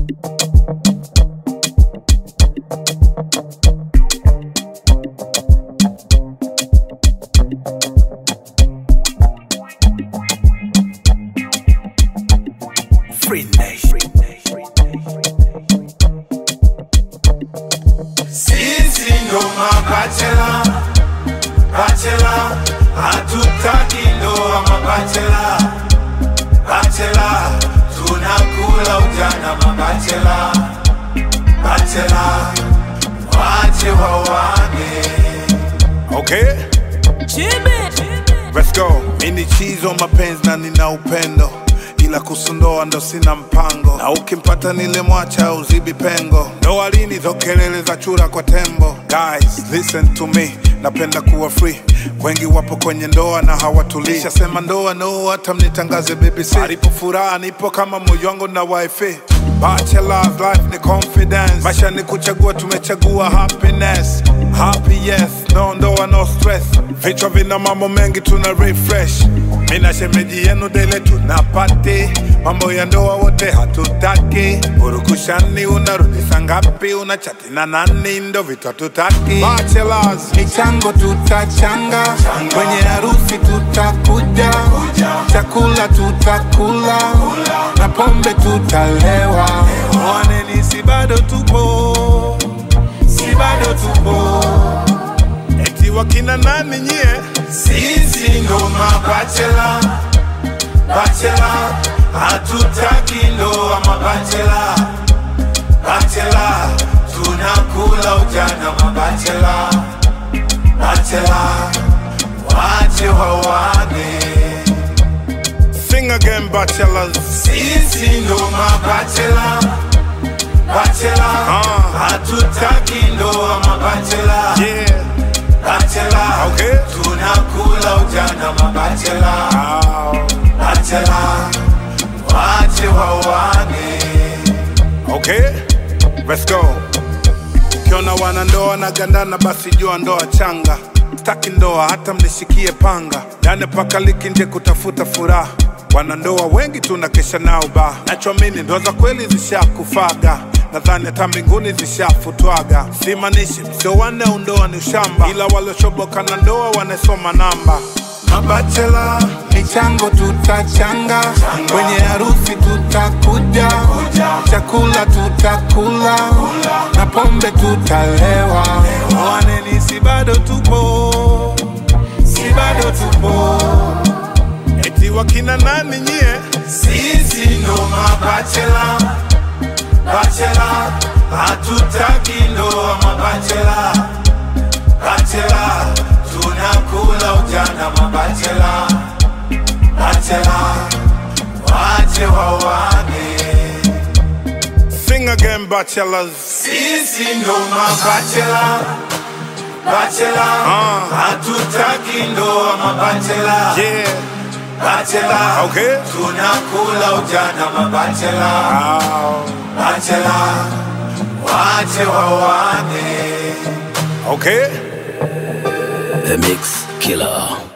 Free Nation. Sisi ndo mabachela, bachela, hatutaki ndoa mabachela, bachela, tunakula ujana mabachela, bachela, wache wawane. Okay, let's go. Mimi chizo mapenzi na nina upendo ila kusundoa ndo sina mpango, na ukimpata nile mwacha uzibi pengo. Ndoa lini hizo kelele za chura kwa tembo? Guys, listen to me, napenda kuwa free. Wengi wapo kwenye ndoa na hawatulii. Shasema ndoa no, hata mnitangaze BBC. Alipo furaha nipo kama moyo wangu na wifi. Bachelor's life ni confidence, maisha ni kuchagua, tumechagua happiness. Happy yes, no ndoa no stress. Vichwa vina mambo mengi, tuna refresh. Mina shemeji yenu dele tunapati mambo ya ndoa wote hatutaki. Urukushani unarudi saa ngapi? Unachati na nani? Ndo vitu hatutaki. Bachelors michango tutachanga, kwenye harusi tutakuja, chakula tutakula na pombe tutalewa. mwaneni, si bado tupo, si bado tupo. Eti wakina nani nyie? Sisi ndo mabachela, bachela, hatutaki ndoa mabachela, bachela, tunakula ujana mabachela, bachela, wache wawane. Sing again, bachelors. Sisi ndo mabachela, bachela, Ah. hatutaki ndoa mabachela, Yeah. bachela, Okay. tunakula ujana mabachela. Ah, Bachela, wache wawane. okay. Let's go. Ukiona wanandoa na gandana, basi jua ndoa changa. Staki ndoa hata mnishikie panga, ndani paka liki nje kutafuta furaha. Wanandoa wengi tunakesha nao ba, nachoamini ndoa za kweli zishakufaga nadhani hata mbinguni zishafutwaga. Simanishi sio wanne undoa ni ushamba, ila walioshoboka na ndoa wanasoma namba. Mabachela michango tutachanga, kwenye harusi tutakuja, chakula tutakula na pombe tutalewa. Mwaneni, si bado tupo, si bado tupo. Eti wakina nani nyie? Sisi ndo mabachela, bachela, hatutaki ndoa mabachela, bachela, tunakula ujana mabachela, bachela, wache wawane. Sing again, bachelors. Sisi ndo mabachela, bachela, hatutaki ndoa mabachela, Yeah, bachela, okay. tunakula ujana mabachela, Ah, bachela, wache wawane. okay. The Mix Killer.